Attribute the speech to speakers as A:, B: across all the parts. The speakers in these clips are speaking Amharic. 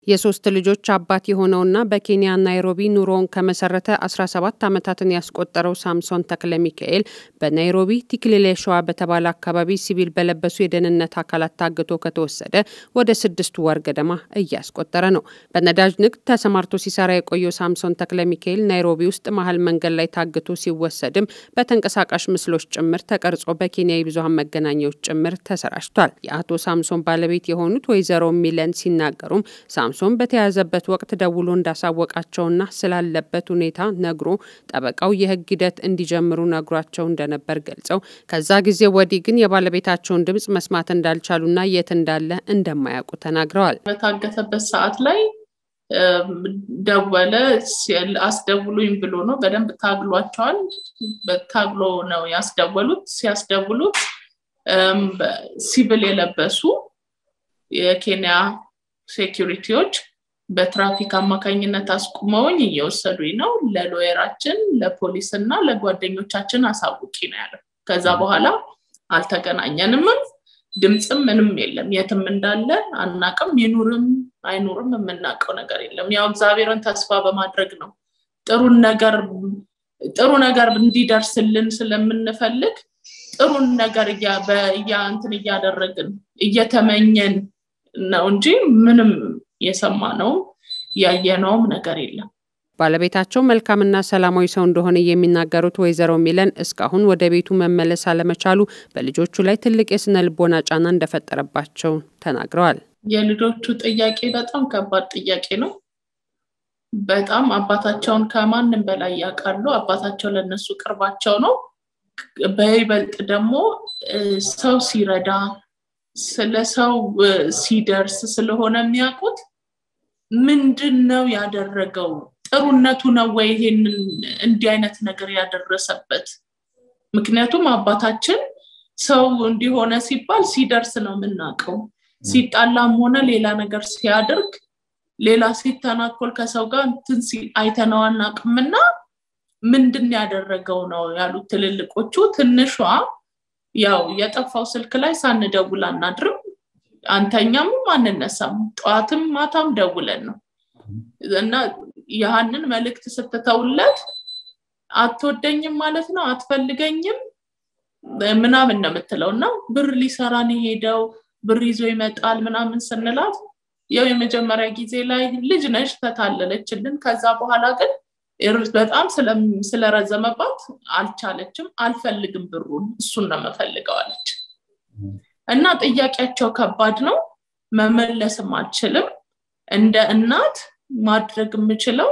A: የሶስት ልጆች አባት የሆነውና በኬንያ ናይሮቢ ኑሮውን ከመሰረተ 17 ዓመታትን ያስቆጠረው ሳምሶን ተክለ ሚካኤል በናይሮቢ ቲክሊሌ ሸዋ በተባለ አካባቢ ሲቪል በለበሱ የደህንነት አካላት ታግቶ ከተወሰደ ወደ ስድስት ወር ገደማ እያስቆጠረ ነው። በነዳጅ ንግድ ተሰማርቶ ሲሰራ የቆየው ሳምሶን ተክለ ሚካኤል ናይሮቢ ውስጥ መሀል መንገድ ላይ ታግቶ ሲወሰድም በተንቀሳቃሽ ምስሎች ጭምር ተቀርጾ በኬንያ የብዙሀን መገናኛዎች ጭምር ተሰራጭቷል። የአቶ ሳምሶን ባለቤት የሆኑት ወይዘሮ ሚለን ሲናገሩም ሳምሶን በተያዘበት ወቅት ደውሎ እንዳሳወቃቸውና ስላለበት ሁኔታ ነግሮ ጠበቃው የሕግ ሂደት እንዲጀምሩ ነግሯቸው እንደነበር ገልጸው ከዛ ጊዜ ወዲህ ግን የባለቤታቸውን ድምጽ መስማት እንዳልቻሉና የት እንዳለ እንደማያውቁ ተናግረዋል።
B: በታገተበት ሰዓት ላይ ደወለ። አስደውሉኝ ብሎ ነው። በደንብ ታግሏቸዋል። ታግሎ ነው ያስደወሉት። ሲያስደውሉት ሲቪል የለበሱ የኬንያ ሴኪሪቲዎች በትራፊክ አማካኝነት አስቁመውኝ እየወሰዱኝ ነው። ለሎየራችን፣ ለፖሊስ እና ለጓደኞቻችን አሳውቂ ነው ያለው። ከዛ በኋላ አልተገናኘንምም። ድምፅም ምንም የለም። የትም እንዳለ አናቅም። ይኑርም አይኑርም የምናውቀው ነገር የለም። ያው እግዚአብሔርን ተስፋ በማድረግ ነው ጥሩን ነገር ጥሩ ነገር እንዲደርስልን ስለምንፈልግ ጥሩን ነገር እንትን እያደረግን እየተመኘን ነው እንጂ ምንም የሰማነውም ያየነውም ነገር የለም።
A: ባለቤታቸው መልካምና ሰላማዊ ሰው እንደሆነ የሚናገሩት ወይዘሮ ሚለን እስካሁን ወደ ቤቱ መመለስ አለመቻሉ በልጆቹ ላይ ትልቅ የስነ ልቦና ጫና እንደፈጠረባቸው ተናግረዋል።
B: የልጆቹ ጥያቄ በጣም ከባድ ጥያቄ ነው። በጣም አባታቸውን ከማንም በላይ ያውቃሉ። አባታቸው ለነሱ ቅርባቸው ነው። በይበልጥ ደግሞ ሰው ሲረዳ ስለ ሰው ሲደርስ ስለሆነ የሚያውቁት ምንድን ነው ያደረገው? ጥሩነቱ ነው ወይ ይሄንን እንዲህ አይነት ነገር ያደረሰበት? ምክንያቱም አባታችን ሰው እንዲሆነ ሲባል ሲደርስ ነው የምናውቀው። ሲጣላም ሆነ ሌላ ነገር ሲያደርግ ሌላ ሲተናኮል ከሰው ጋር እንትን አይተነው አናውቅምና ምንድን ያደረገው ነው ያሉት ትልልቆቹ። ትንሿ ያው የጠፋው ስልክ ላይ ሳንደውል አናድርም፣ አንተኛም አንነሳም፣ ጠዋትም ማታም ደውለን ነው እና ያህንን መልእክት ስትተውለት አትወደኝም ማለት ነው አትፈልገኝም ምናምን ነው የምትለው እና ብር ሊሰራን የሄደው ብር ይዞ ይመጣል ምናምን ስንላት ያው የመጀመሪያ ጊዜ ላይ ልጅ ነሽ ተታለለችልን። ከዛ በኋላ ግን በጣም ስለረዘመባት አልቻለችም። አልፈልግም ብሩን እሱን ነው የምፈልገው አለች እና ጥያቄያቸው ከባድ ነው። መመለስም አልችልም። እንደ እናት ማድረግ የምችለው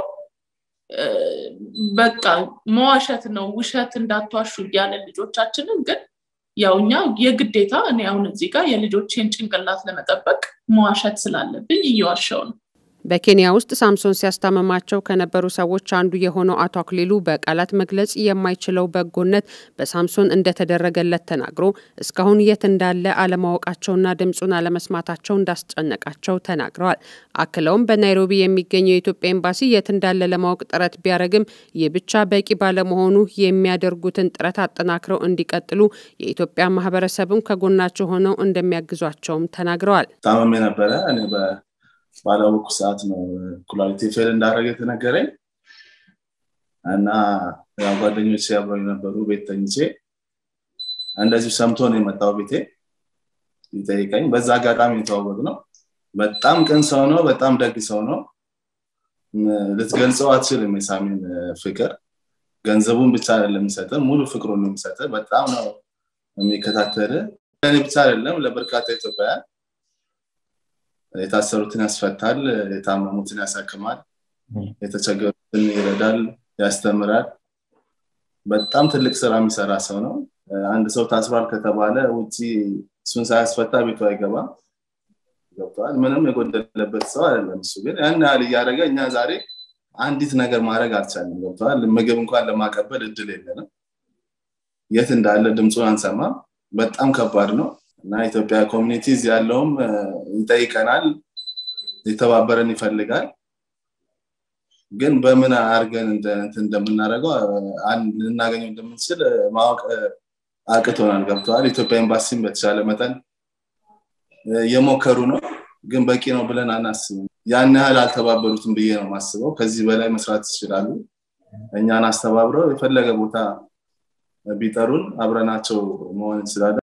B: በቃ መዋሸት ነው። ውሸት እንዳትዋሹ እያለን ልጆቻችንን ግን ያው እኛ የግዴታ እኔ አሁን እዚህ ጋር የልጆቼን ጭንቅላት ለመጠበቅ መዋሸት ስላለብኝ እየዋሸው ነው።
A: በኬንያ ውስጥ ሳምሶን ሲያስታመማቸው ከነበሩ ሰዎች አንዱ የሆነው አቶ አክሊሉ በቃላት መግለጽ የማይችለው በጎነት በሳምሶን እንደተደረገለት ተናግሮ እስካሁን የት እንዳለ አለማወቃቸውና ድምፁን አለመስማታቸው እንዳስጨነቃቸው ተናግረዋል። አክለውም በናይሮቢ የሚገኘው የኢትዮጵያ ኤምባሲ የት እንዳለ ለማወቅ ጥረት ቢያደርግም ይህ ብቻ በቂ ባለመሆኑ የሚያደርጉትን ጥረት አጠናክረው እንዲቀጥሉ የኢትዮጵያ ማህበረሰብም ከጎናቸው ሆነው እንደሚያግዟቸውም ተናግረዋል።
C: ታመሜ ነበረ ባላወቅኩ ሰዓት ነው ኩላሊቴ ፌል እንዳደረገ የተነገረኝ እና ያው ጓደኞች አብረው የነበሩ ቤት ተኝቼ እንደዚሁ ሰምቶ ነው የመጣው ቤቴ ሊጠይቀኝ። በዛ አጋጣሚ የተዋወቅ ነው። በጣም ቅን ሰው ነው። በጣም ደግ ሰው ነው። ልትገልጸው አትችልም የሳሚን ፍቅር። ገንዘቡን ብቻ አይደለም የሚሰጥ ሙሉ ፍቅሩን ነው የሚሰጥ። በጣም ነው የሚከታተል። ለእኔ ብቻ አይደለም ለበርካታ ኢትዮጵያውያን የታሰሩትን ያስፈታል፣ የታመሙትን ያሳክማል፣ የተቸገሩትን ይረዳል፣ ያስተምራል። በጣም ትልቅ ስራ የሚሰራ ሰው ነው። አንድ ሰው ታስሯል ከተባለ ውጭ እሱን ሳያስፈታ ቤቱ አይገባም። ገብተዋል። ምንም የጎደለበት ሰው አይደለም። እሱ ግን ያን ያህል እያደረገ እኛ ዛሬ አንዲት ነገር ማድረግ አልቻለም። ገብተዋል። ምግብ እንኳን ለማቀበል እድል የለንም። የት እንዳለ ድምፁን አንሰማም። በጣም ከባድ ነው። እና ኢትዮጵያ ኮሚኒቲ እዚህ ያለውም ይጠይቀናል፣ ሊተባበረን ይፈልጋል። ግን በምን አድርገን እንደምናደርገው ልናገኘው እንደምንችል ማወቅ አቅቶናል። ገብተዋል። ኢትዮጵያ ኤምባሲም በተሻለ መጠን እየሞከሩ ነው። ግን በቂ ነው ብለን አናስብም ያን ያህል አልተባበሩትም ብዬ ነው ማስበው ከዚህ በላይ መስራት ይችላሉ እኛን አስተባብረው የፈለገ ቦታ ቢጠሩን አብረናቸው መሆን እንችላለን